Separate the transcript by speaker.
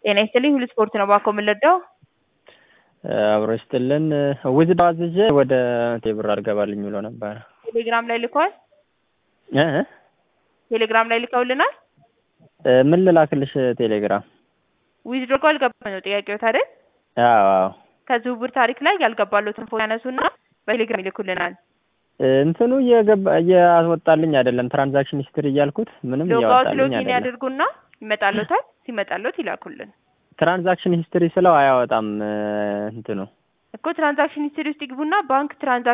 Speaker 1: ጤና ይስጥልኝ ሁሉ ስፖርት ነው ባኮ የምንለዳው
Speaker 2: አብሮ ይስጥልን ውዝድ አዝዤ ወደ ቴብር አልገባልኝ ብሎ ነበረ።
Speaker 1: ቴሌግራም ላይ ልከዋል።
Speaker 2: እ እ
Speaker 1: ቴሌግራም ላይ ልከውልናል።
Speaker 2: ምን ልላክልሽ ቴሌግራም?
Speaker 1: ዊዝድሮ እኮ አልገባም ነው ጥያቄው አይደል?
Speaker 2: አዎ አዎ
Speaker 1: ከዝውውር ታሪክ ላይ ያልገባሉትን ፎቶ ያነሱና በቴሌግራም ይልኩልናል።
Speaker 2: እንትኑ እየገባ እያወጣልኝ አይደለም። ትራንዛክሽን ሂስትሪ እያልኩት ምንም
Speaker 1: ሎጋውት
Speaker 2: እያወጣልኝ
Speaker 1: ሎጊን
Speaker 2: አይደለም።
Speaker 1: ያድርጉና ይመጣሉታል። ሲመጣሉት ይላኩልን
Speaker 2: ትራንዛክሽን ሂስትሪ ስለው አያወጣም እንትኑ
Speaker 1: እኮ ትራንዛክሽን ሂስትሪ ውስጥ ይግቡና ባንክ ትራንዛክሽን